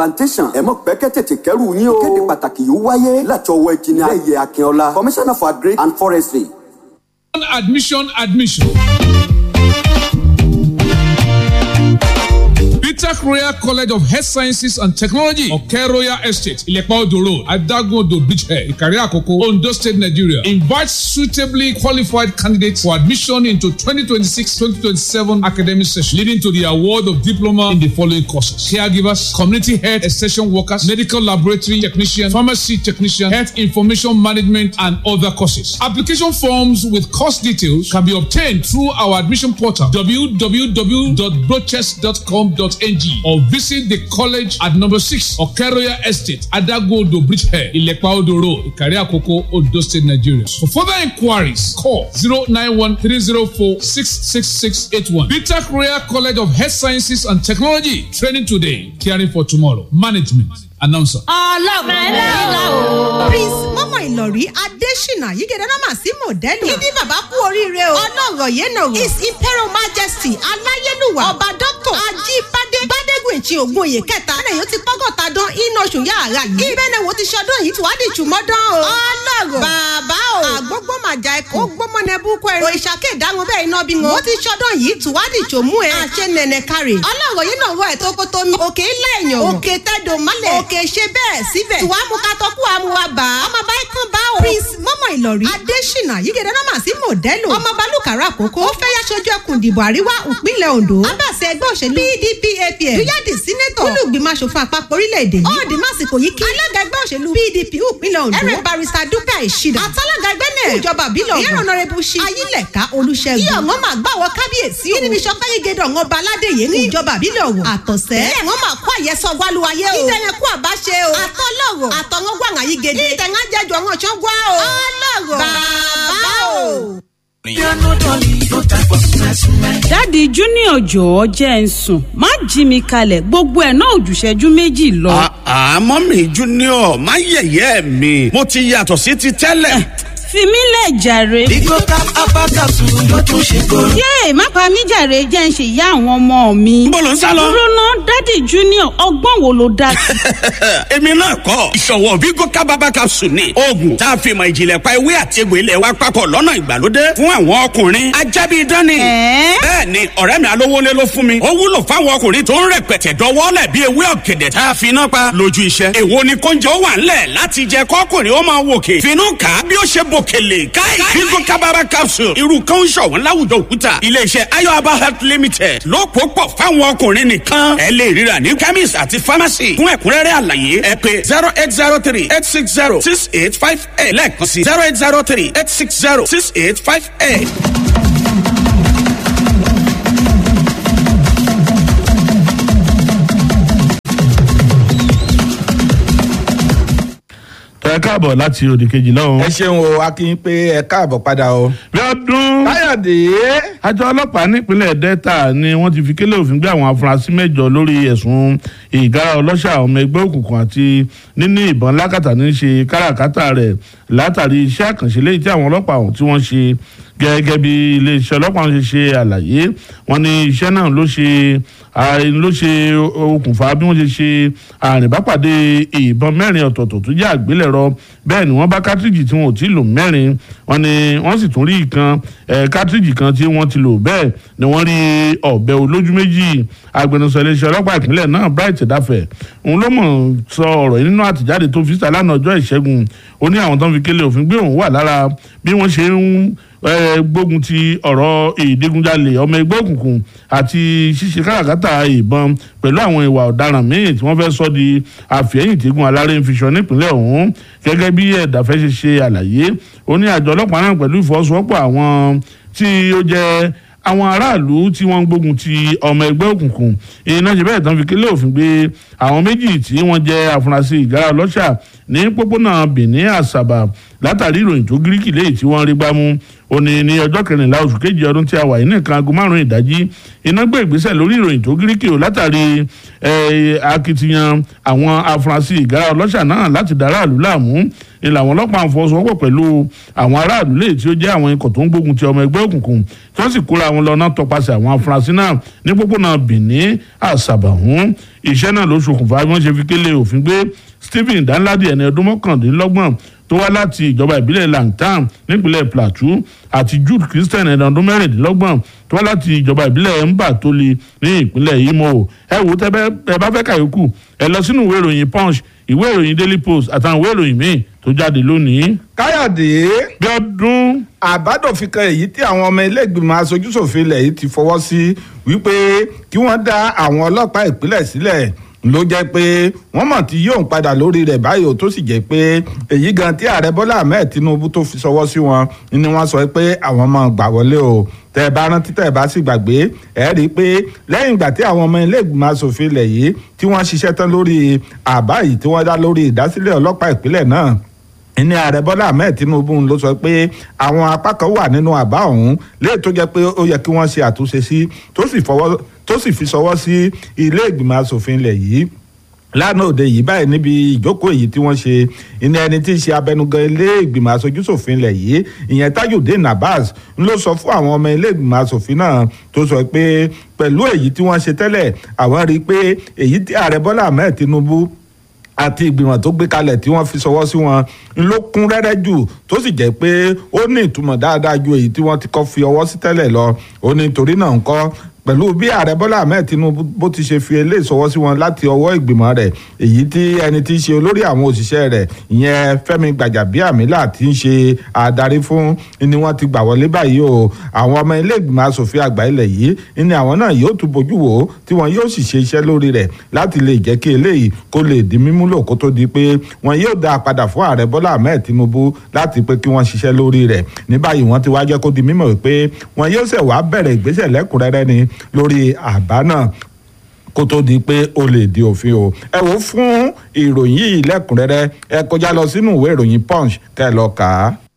plantation ẹ̀mọ́ pẹ́kẹ́ tètè kẹ́rù yín o. kéde pàtàkì yóò wáyé láti ọwọ́ ẹ̀jìnì ayẹyẹ akínọlá commissioner for agric and forestry. admission admission. Peter Royal College of Health Sciences and Technology, Oke Royal Estate, Ilepa Odo Road, Adagodo Beachhead, Ikari Akoko, Ondo State, Nigeria. Invites suitably qualified candidates for admission into 2026-2027 academic session, leading to the award of diploma in the following courses: caregivers, community health extension workers, medical laboratory technician, pharmacy technician, health information management, and other courses. Application forms with course details can be obtained through our admission portal www.brochest.com.ng or visit the college at number six Okeroya Estate, Adagodo Bridgehead, Ilepa Odo Road, Ikari Akoko, Ondo State, Nigeria. For further inquiries, call 091-304-66681. Peter Royal College of Health Sciences and Technology. Training today, caring for tomorrow. Management. Announcer. ọlọ́run ẹlẹ́la o. prince mọ́mọ́ ìlọ̀rí adésínà yígẹ̀dẹ̀ náà mà sí mọ̀dẹ́lù. kídí bàbá kú oríire o. ọlọ́rọ̀ yẹn nà o. his imperial majesty aláyélúwà ọba dọ́kítọ̀ ajíbádé gbádégùn ètí ògùn òye kẹta. ẹnlẹ́ yóò ti pọ́gọ́ta dán iná oṣù yàrá yìí. ibẹ̀ wo ti ṣọdún yìí tí wàá di ìtumọ̀dán o. ọlọ́rọ̀ bàbá o. àgbógbó màjà ẹ̀kọ́. ó gbọ́mọ nẹ búkọ ẹ̀rọ. òrìṣàkè ìdáhùn bẹ́ẹ̀ iná bí wọn. ó ti ṣọdún yìí tí wàá di ìtòmú ẹ̀. àṣẹ nẹ̀nẹ̀ kárẹ̀. ọlọ́rọ̀ yìí náà wọ ẹ̀ tó kótó mi. òkè ilé èèyàn. òkè tẹ́dọ̀ mọ́lẹ̀. òkè ṣe bẹ́ẹ̀ síbẹ̀. tí wàá mú ká tọ́kú àmúwa bá a. ọmọ bá ikán bá o. prince mọ́mọ́ ìlọ̀rí. adésínà yígẹ̀dẹ̀ náà mà sí mọ̀dẹ́lù. ọmọ balùkàrà àkókò. ó fẹ́ yá sojú ẹkùn ìdìbò àríwá ìpínlẹ̀ ondo. abẹ́sẹ̀ ẹgbẹ́ òṣèlú pdp apm. dúyàdì sínétọ̀. olùgbìmọ̀ asòfin àpapọ̀ orílẹ̀-èdè yìí. ọ̀ọ́dì másìkò yìí kí. alága ẹgbẹ́ òṣèlú pdp ìpínlẹ̀ ondo. ẹ̀rẹ̀ barista dúkà ìṣìdá. àtàlága ẹgbẹ́ náà. ìjọba àbílẹ̀ ọ̀gbọ̀n. ìyẹn ọ̀nàrẹ́bù ṣí. ayílẹ̀ká olùṣègùn. kí ọ̀ngọ́n máa gbàwọ̀ kábíyèsí o. kí ni mi sọ fẹ́yìn gẹ́dọ̀ ọ̀ngọ́n ba aládé yìí ní ìjọba àbílẹ̀ ọ̀wọ̀. àtọ̀sẹ́. ilé ẹ̀ngọ́n máa kó àyẹ̀sọ wálúwayé o. ìdẹ̀yẹn kú àbáṣe o. àtọ́lọ́rọ̀ àtọ̀ngọ́n gbàngàn yìí gèdè. ìdẹ̀yẹn jẹjọ ọ̀ngọ́n ṣán gbá o. ọlọ́rọ̀ bàbá o. dáàdi junior jọ̀ọ́ jẹ́ ń sùn má jí mi kalẹ̀ gbogbo ẹ̀ náà òjùṣẹ́jú méjì lọ. àmọ́ mi junior má yẹ̀yẹ́ mi mo ti yàtọ̀ sí ti tẹ́lẹ̀. fi mí lẹ̀ jàre. Bigo cap abakasu ló tún ṣe kóró. yéè má pa mí jàre jẹ́ ń ṣe ìyá àwọn ọmọ mi. Níbo lò ń sá lọ? dúró ná dáàdi junior ọgbọ́n wo ló dá sí. èmi náà kọ́ ìṣọ̀wọ́ Bigo kábàbà capsule ni oògùn tá a fi mọ ìjìnlẹ̀ pa ewé àti egbò ilẹ̀ wa papọ̀ lọ́nà ìgbàlódé fún àwọn ọkùnrin ajábí dání. Ẹ̀ẹ́? bẹ́ẹ̀ ni ọ̀rẹ́ mi alówólé ló fún mi ó wúlò fáwọn ọkùnrin tó ń rẹpẹtẹ dọwọ́lẹ̀ bí ewé ọ̀gẹ̀dẹ̀ tá a fi iná pa lójú iṣẹ́. èwo ni kóúnjẹ ó wà ńlẹ̀ láti jẹ kọ́kùnrin ó máa wòkè finú kà á bí ó ṣe bòkèlè káì Bigo kábàbà capsule irú kan ń ṣọ̀wọ́n láwùjọ òkúta iléeṣẹ́ ayọ̀aba health limited ló pò pọ̀ fáwọn ọkùnrin nìkan ẹ lè ríra ní chemist àti pharmacy fún ẹ̀kúnrẹ́rẹ́ àlàyé ẹ pé zero eight zero three eight six zero six eight five eight lẹ́ẹ̀kan sí zero eight zero three eight six zero six eight five eight. ẹ káàbọ̀ láti òdì kejì lọ́hùn. ẹ ṣeun o akin pé ẹ káàbọ̀ padà o. bí ọdún káyọ̀dé. àjọ ọlọ́pàá nípínlẹ̀ delta ni wọ́n ti fi kélé òfin gbé àwọn afurasí mẹ́jọ lórí ẹ̀sùn ìgárá ọlọ́ṣà ọmọ ẹgbẹ́ òkùnkùn àti níní ìbọn lákàtà ní ṣe káràkátà rẹ̀ látàrí iṣẹ́ àkànṣe léyìí tí àwọn ọlọ́pàá ọ̀hún tí wọ́n ṣe gẹ́gẹ́ bí iléeṣẹ́ ọlọ́pàá ṣe ṣe àlàyé wọn ní iṣẹ́ náà ló ṣe ló ṣe okùnfà bí wọ́n ṣe ṣe àrìnbápàdé ìbọn mẹ́rin ọ̀tọ̀ọ̀tọ̀ tó jẹ́ àgbélẹ̀rọ bẹ́ẹ̀ ni wọ́n bá kátríjì tí wọn ò tí ì lò mẹ́rin wọn ni wọ́n sì tún rí ìkan kátríjì kan tí wọ́n ti lò bẹ́ẹ̀ ni wọ́n rí ọ̀bẹ olójú méjì agbẹnusọ iléeṣẹ́ ọlọ́pàá ìpínlẹ̀ náà bright dafẹ́ òun ló mọ̀ sọ ọ̀rọ̀ yìí nínú àtẹ̀jáde tó fi síta lánàá ọjọ́ ìṣẹ́gun ó ní àwọn tó ń fi kélé òfin gbé òun wà lára bí wọ́n ṣe ń gbógun ti ọ̀rọ̀ ìdígunjalè ọmọ ẹgbẹ́ òkùnkùn àti ṣíṣe káràkátà ìbọn pẹ̀lú àwọn ìwà ọ̀daràn míì tí wọ́n fẹ́ sọ di àfihàn tígun aláré ń fiṣọ nípínlẹ̀ ọ̀hún gẹ́gẹ́ bí ẹ̀dàfẹ́ ṣe ṣe àlàyé ó ní àjọ ọlọ́pàá náà pẹ̀lú ìfọwọ́sowọ́pọ̀ àwọn tí ó jẹ́ àwọn aráàlú tí wọ́n ń gbógun ti ọmọ ẹgbẹ́ òkùnkùn iná ṣe bẹ́ẹ̀ tán fi kílé òfin gbé àwọn méjì tí wọ́n jẹ́ afurasí ìgárá ọlọ́ṣà ní pópónà benin àṣàbà látàrí ìròyìn tó gíríkì léyìí tí wọ́n rí gbámú ó ní ní ọjọ́ kẹrìnlá oṣù kejì ọdún tí a wà yìí nìkan aago márùn-ún ìdájí iná gbé ìgbésẹ̀ lórí ìròyìn tó gíríkì o látàrí akitiyan àwọn afurasí ìgárá ọlọ́ṣà náà láti dá aráàlú láàmú ni làwọn ọlọ́pàá ń fọwọ́sowọ́pọ̀ pẹ̀lú àwọn aráàlú lè tí ó jẹ́ àwọn ikọ̀ tó ń gbógun ti ọmọ ẹgbẹ́ òkùnkùn tí wọ́n sì kóra wọn lọ náà tọpasẹ̀ àwọn afurasí náà ní pópónà Benin àṣàbàhún iṣẹ́ náà ló ṣokùnfà bí wọ́n ṣe fi kélé òfin gbé Stephen Danladi ẹni ọdún mọ́kàndínlọ́gbọ̀n tó wá láti ìjọba ìbílẹ̀ Langtan nípínlẹ̀ Plateau àti Jude Christian ẹni ọdún mẹ́rìndínlọ́gbọ̀n tó wá láti ìjọba ìbílẹ̀ Mbatoli ní ìpínlẹ̀ Imo ẹ wò tẹ́ ẹ bá fẹ́ kàyókù ẹ lọ sínú ìwé ìròyìn Punch ìwé ìròyìn Daily Post àtàwọn ìwé ìròyìn míì tó jáde lónìí. káyọ̀dé bí ọdún àbádòfin kan èyí tí àwọn ọmọ ilé ìgbìmọ̀ aṣojúṣòfin ilẹ̀ yìí ti fọwọ́ sí wípé kí wọ́n dá àwọn ọlọ́pàá ìpínlẹ̀ sílẹ̀ ló jẹ́ pé wọ́n mọ̀ tí yóò padà lórí rẹ̀ báyìí ó tó sì jẹ́ pé èyí gan tí ààrẹ bọ́lá ahmed tinubu tó fi sọwọ́ sí wọn ni wọ́n sọ pé àwọn máa gbà wọlé o tẹ́ ẹ bá rántí tẹ́ ẹ bá sì gbàgbé ẹ rí i pé lẹ́yìn ìgbà tí àwọn ọmọ ilé ìgbìmọ̀ asòfin ilẹ̀ yìí tí wọ́n ṣiṣẹ́ tán lórí àbá yìí tí wọ́n dá lórí ìdásílẹ̀ ọlọ́pàá ìpínlẹ̀ náà ní ààrẹ bọ́lá ahmed tinubu ló sọ pé àwọn apá kan wà nínú àbá ọ̀hún léè tó jẹ́ pé ó yẹ kí wọ́n ṣe àtúnṣe sí tó sì fọwọ́ tó sì fi sọwọ́ sí ilé ìgbìmọ̀ asòfin ilẹ̀ yìí lánàá òde yìí báyìí níbi ìjókòó èyí tí wọ́n ṣe ìní ẹni tí í ṣe abẹnugan ilé ìgbìmọ̀ asojúṣòfin ilẹ̀ yìí ìyẹn tajudeen abbas ló sọ fún àwọn ọmọ ilé ìgbìmọ̀ asòfin náà tó sọ pé pẹ̀lú èyí tí wọ́n ṣe tẹ́lẹ̀ àwọn rí i pé èyí tí ààrẹ bọ́lá ahmed tinubu àti ìgbìmọ̀ tó gbé kalẹ̀ tí wọ́n fi sọwọ́ sí wọn ló kún rẹ́rẹ́ jù tó sì jẹ́ pé ó ní ìtumọ̀ dáadáa ju èyí tí wọ́n ti kọ́ fi ọwọ́ sí tẹ́lẹ̀ lọ ó ní torí náà ń kọ́ pẹ̀lú bí ààrẹ bọ́lá ahmed tinubu bó ti ṣe fi eléyìí sọwọ́ sí wọn láti ọwọ́ ìgbìmọ̀ rẹ̀ èyí tí ẹni tí í ṣe olórí àwọn òṣìṣẹ́ rẹ̀ ìyẹn fẹ́mi gbàjàbíàmílà tí ń ṣe adarí fún ni wọ́n ti gbà wọlé báyìí o àwọn ọmọ ilé ìgbìmọ̀ asòfin àgbà ilẹ̀ yìí ni àwọn náà yóò tún bójú wò ó tí wọn yóò sì ṣe iṣẹ́ lórí rẹ̀ láti lè jẹ́ kí eléyìí kó lè di mímúlò kó tó di pé wọn yóò dá a padà fún ààrẹ bọ́lá ahmed tinubu láti pé kí wọ́n ṣiṣẹ́ lórí rẹ̀ ní báyìí wọ́n ti wá jẹ́ kó di mímọ̀ wípé wọn yóò ṣẹ̀ wá bẹ̀rẹ̀ ìgbésẹ̀ lẹ́kùnrẹ́rẹ́ ni lórí àbá náà kó tó di pé ó lè di òfin o ẹ wò fún ìròyìn yìí lẹ́kùnrẹ́rẹ́ ẹ kọjá lọ sínú ìwé ìròyìn punch kẹ́ ẹ lọ kà á.